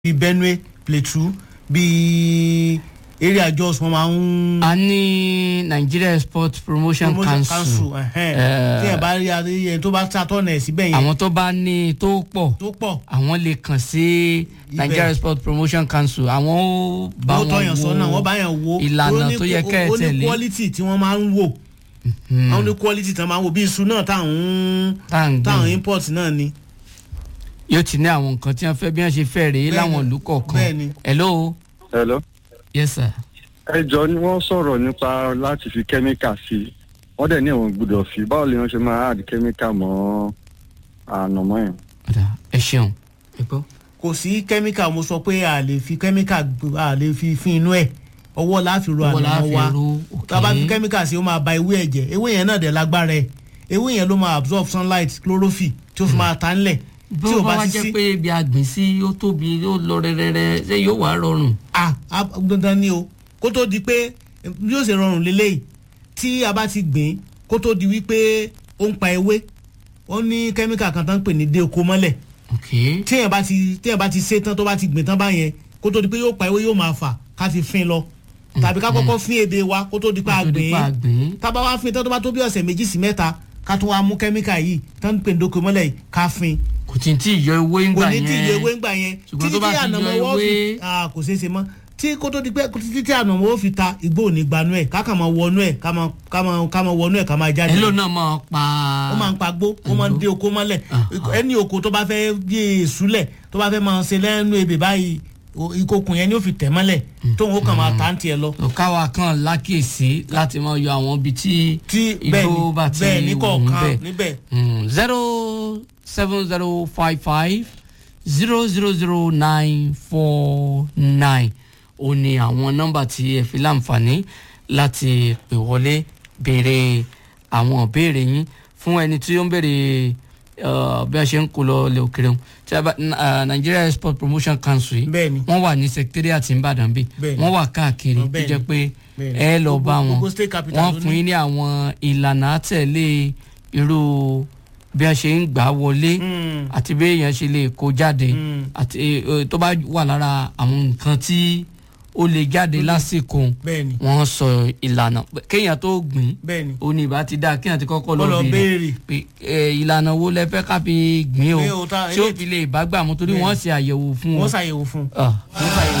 bíi benue plateau bíi area jos wọn máa ń. a ní nigeria sport promotion, council ẹhẹn. Eh, tí ẹ bá rí adéyẹ tó bá sàtọ̀nà ẹ̀ síbẹ̀ yẹn àwọn tó bá ní tó pọ̀ tó pọ̀ àwọn lè kàn sí nigeria sport promotion council àwọn ó bá ó tọyàn sọ́nà wọ́n wọn bá yàn wo ìlànà ó ní- tó yẹ kẹ́ ẹ ó ní tẹ̀lé. quality tí wọ́n máa ń wò àwọn ní quality tí wọ́n máa ń wò bí iṣu náà táwọn tá à ń táwọn gbìn import náà ni. yóò ti ní àwọn nǹkan tí wọ́n fẹ́ bí wọ́n ṣe fẹ́ rèé Bẹ́ẹ̀ni, láwọn ìlú kọ̀ọ̀kan bẹ́ẹ̀ni. hello hello. yes sir ẹ jọ ni wọ́n sọ̀rọ̀ nípa láti fi kẹ́míkà sí i wọ́n dẹ̀ ní àwọn gbọ́dọ̀ fi báwo ni wọ́n ṣe máa add kẹ́míkà mọ́ ànàmọ́ yẹn. ọ̀dà ẹ ṣeun ẹ gbọ́. kò sí kẹ́míkà mo sọ pé a lè fi kẹ́míkà gbé- a lè fi fin inú ẹ̀ ọwọ́ la fi ro Ọwọ́ la ànàmọ́ fi wa ro, tá a bá fi okay. kẹ́míkà sí ó máa ba ewé ẹ̀jẹ̀ ewé yẹn náà dẹ̀ lágbára ẹ̀ ewé yẹn ló máa absorb sunlight chlorophyll tí ó fi máa ta ńlẹ̀ bí tí ó ò bá bá wá ti jẹ́ sí pé ibi àgbìn sí ó tóbi ó lọ rẹ́rẹ́rẹ́ ṣé yóò wá rọrùn. ah ah, dandan ni o kó tó di pé bí ó ṣe rọrùn lélẹ́yìí tí a bá ti gbìn kó tó di wípé ó ń pa ewé ó ní kẹ́míkà kan tán ń pè ní dé oko mọ́lẹ̀ ok téèyàn bá ti téèyàn bá ti ṣe tán tó bá ti gbìn tán báyẹn kó tó di pé yóò pa ewé yóò máa fà ká fi fin lọ tàbí ká kọ́kọ́ fin èdè wa kó tó di pé a Kó tó di gbìn pé a gbìn. tá a bá wá fin tán tó bá tó bí ọ̀sẹ̀ méjì sí mẹ́ta ká tó wá mú kẹ́míkà yìí tán ń pè ní dé oko mọ́lẹ̀ yìí ká fin kò tí ì tí ì yọ ewé ń kò gbà ní yẹn tí ìyẹ ewé ń gbà yẹn ṣùgbọ́n títí tó bá tí ti ànàmọ́ yọ wọ́n fi ewé ah, kò ṣeé ṣe mọ́ tí kó tó di pé títí tí ànàmọ́ ó fi ta igbó ò ní gbanú ẹ̀ ká kàn máa wọnú ẹ̀ ká máa ká máa ká máa wọnú ẹ̀ ká máa jáde ẹ ló náà máa pa ó máa ń pa gbó ó máa ń dé oko mọ́lẹ̀ Ah, ẹni oko tó bá fẹ́ bí èsúlẹ̀ tó bá fẹ́ máa ṣe lẹ́nu ebè báyìí o- ìkokùn yẹn ni ó fi tẹ̀ mọ́lẹ̀ tóun ó kàn máa ta ń tiẹ̀ lọ. káwa kan lákèsí láti máa yọ àwọn ibi tí tí bẹ́ẹ̀ igbó ni bá ti bẹ́ẹ̀ ní wù ú kọ̀ọ̀kan bẹ́ẹ̀. níbẹ̀ zero seven zero five five zero zero zero nine four nine ó ní àwọn nọ́mbà tí ẹ fi láǹfààní láti pè wọlé béèrè àwọn ìbéèrè yín fún ẹni tí ó ń béèrè uh, bí a ṣe ń kó lọ ilẹ̀ òkèrè wọn tí a bá uh, Nigeria Export Promotion Council yìí bẹ́ẹ̀ ni wọ́n wà ní secretariat Ìbàdàn bí Bẹ́ẹ̀ ni. wọ́n wà káàkiri Ọ, tó bẹ́ẹ̀ jẹ́ ni. pé Bẹ́ẹ̀ ni. ẹ lọ Gbogbo- bá wọn gbogbo state capital wọ́n ló fún ní. yín ní àwọn ìlànà àtẹ̀lé irú bí a ṣe ń gbà wọlé Mm. àti bí èèyàn ṣe lè kó jáde Mm. àti eh, tó bá wà lára àwọn nǹkan tí ó lè jáde lásìkò bẹ́ẹ̀ ni wọ́n sọ ìlànà kéèyàn tó gbìn bẹ́ẹ̀ ni ó ní ìbá ti dáa kéèyàn ti kọ́kọ́ lọ Kó lọ béèrè béèrè. pé eh, ìlànà wo lẹ fẹ́ ká fi gbìn Pé o o ta- tí ó fi lè bá gbà mú torí Bẹ́ẹ̀. wọ́n ṣe àyẹ̀wò fún wọ́n wọn. ṣàyẹ̀wò fún un Ah. wọ́n ṣàyẹ̀wò